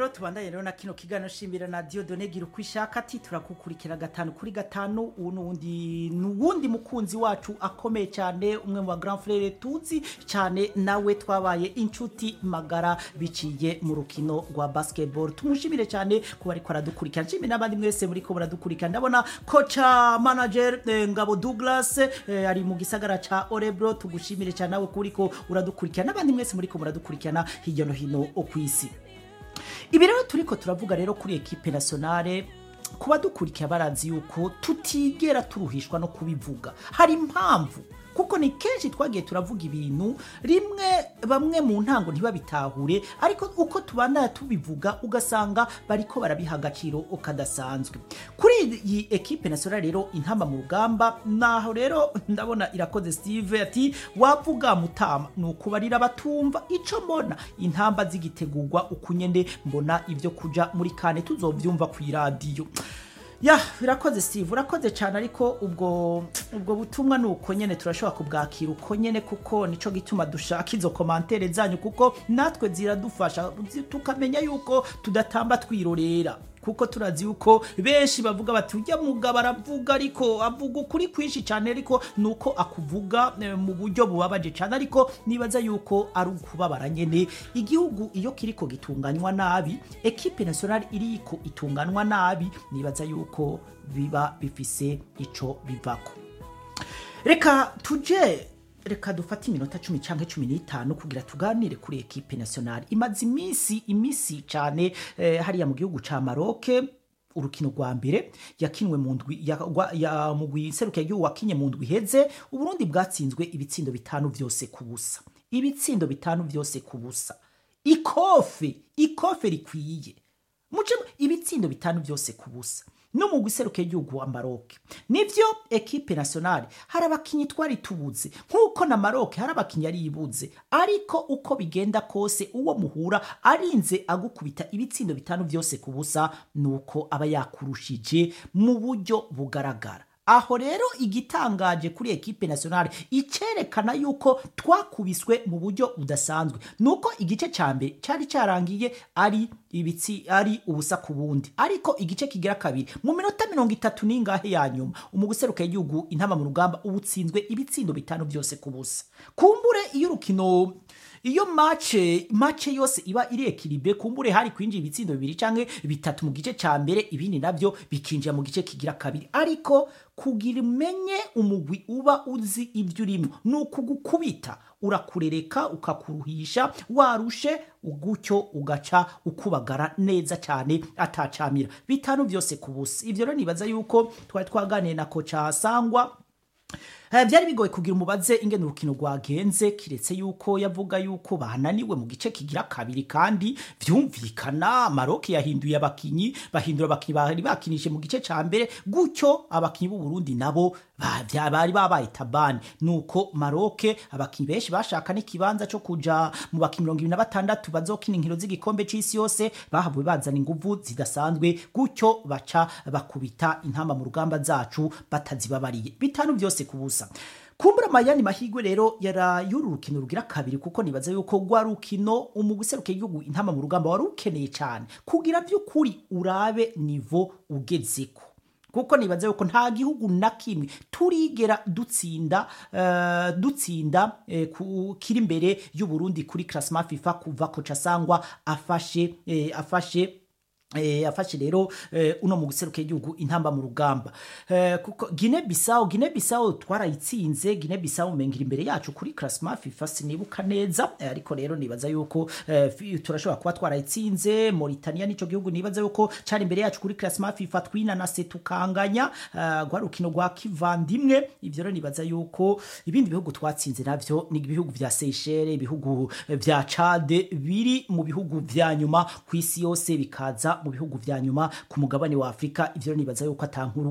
rero tubandanye rero na kino kiganiro shimbira na Dieudonne gira uko ishaka ati turakukurikira gatanu kuri gatanu ubu n'uwundi n'uwundi mukunzi wacu akomeye cyane umwe mu ba grand frere tuzi cyane nawe twabaye inshuti magara biciye mu rukino rwa basketball tumushimire cyane kuba ariko aradukurikira nshimire n'abandi mwese muri ko baradukurikira ndabona kocha manager eh, Ngabo Douglas eh, ari mu gisagara ca Orebro tugushimire cyane nawe kuri ko uradukurikira n'abandi mwese muri ko muradukurikirana hirya no hino ku isi ibi rero turiko turavuga rero kuri ekipe nationale kuba dukurikira barazi yuko tutigera turuhishwa no kubivuga hari impamvu kuko ni kenshi twagiye turavuga ibintu rimwe bamwe mu ntango ntibabitahure ariko uko tubandana tubivuga ugasanga bariko barabiha agaciro kadasanzwe kuri iyi ekipe nationale rero intamba mu rugamba naho rero ndabona irakoze steve ati wavuga mutama ni ukubarira batumva ico mbona intamba zigitegurwa ukunyene mbona ibyo kuja muri kane tuzovyumva ku iradiyo ya birakoze steve urakoze cyane ariko ubwo ubwo butumwa ni uko nyene turashobora kubwakira uko nyene kuko nico gituma dushaka izo komantere zanyu kuko natwe ziradufasha zi- tukamenya yuko tudatamba twirorera kuko turazi yuko benshi bavuga bati ujya mugabo aravuga ariko avuga ukuri kwinshi cyane ariko nuko akuvuga eh, mu buryo bubabaje cyane ariko nibaza yuko ari ukubabara nyene igihugu iyo kiriko gitunganywa nabi ekipe nationale iriko itunganywa nabi nibaza yuko biba bifise ico bivako reka tuje reka dufate iminota cumi cyangwa cumi n'itanu kugira tuganire kuri ekipe nationale imaze iminsi iminsi cyane eh, hariya mu gihugu ca maroke urukino rwa mbere yakinwe mu ndwi ya, gwa- ya mugwi serukiye igihugu wakinye mu ndwi iheze uburundi bwatsinzwe ibitsindo bitanu vyose ku busa ibitsindo bitanu vyose ku busa ikofe ikofe rikwiye muce ibitsindo bitanu byose ku busa no mu guseruka igihugu wa Maroc nivyo ekipe nationale hari abakinyi twari tubuze nk'uko na Maroc hari abakinyi yari yibuze ariko uko bigenda kose uwo muhura arinze agukubita ibitsindo bitanu byose ku busa nuko aba yakurushije mu buryo bugaragara aho rero igitangaje kuri ekipe nationale icerekana yuko twakubiswe mu buryo budasanzwe nuko igice ca mbere cyari cyarangiye ari ibitsi ari ubusa ku bundi ariko igice kigira kabiri mu minota mirongo itatu n'ingahe ya nyuma umuguseruka y'igihugu intama mu rugamba ubutsinzwe ibitsindo bitanu byose ku busa kumbure iyo urukino iyo mace mace yose iba iri ekilibre kumbure hari kwinjira ibitsindo bibiri canke bitatu mu gice ca mbere ibindi navyo bikinjira mu gice kigira kabiri ariko kugira umenye umugwi uba uzi ibyo urimo ni ukugukubita urakurereka ukakuruhisha warushe gutyo ugaca ukubagara neza cyane atacamira bitanu byose ku busa ivyo rero nibaza yuko twari twaganiye na koca sangwa Eh, byari bigoye kugira umubaze ingene urukino rwagenze kiretse yuko yavuga yuko bananiwe mu gice kigira kabiri kandi vyumvikana Maroc yahinduye abakinyi bahindura abakinyi bari bakinije mu gice ca mbere gutyo abakinyi b'u Burundi nabo ba- vya- bari babaye tabani nuko Maroc abakinyi benshi bashaka n'ikibanza cyo kuja mu bakinyi mirongo ibiri na batandatu bazokina inkino z'igikombe c'isi yose bahavuye bazana inguvu zidasanzwe gutyo baca bakubita intamba mu rugamba zacu batazibabariye bitanu byose ku busa kumbura mayani mahigwe rero yara y'uru rukino rugira kabiri kuko nibaza yuko rwa rukino umuguseruke igihugu intama mu rugamba wari ukeneye cyane kugira by'ukuri urabe nivo ugezeko kuko nibaza yuko nta gihugu na kimwe turigera dutsinda eh, dutsinda eh, ku- kiri imbere y'u Burundi kuri classement FIFA kuva koca sangwa afashe eh, afashe Eh, afashe rero eh, uno mu guseruka igihugu intamba mu rugamba eh, kuko Guinea Bissau Guinea Bissau twarayitsinze Guinea Bissau mengira imbere yacu kuri classement FIFA sinibuka neza eh, ariko rero nibaza yuko eh, fi- turashobora kuba twarayitsinze Mauritania nico gihugu nibaza yuko cari imbere yacu kuri classement FIFA twinanase tukanganya uh, rwa rukino rwa kivandimwe ivyo rero nibaza yuko ibindi bihugu twatsinze navyo ni ibihugu vya Seychelles ibihugu eh, vya Chad biri mu bihugu vya nyuma ku isi yose bikaza mu bihugu vya nyuma ku mugabane wa Afrika ivyo rero nibaza yuko atankuru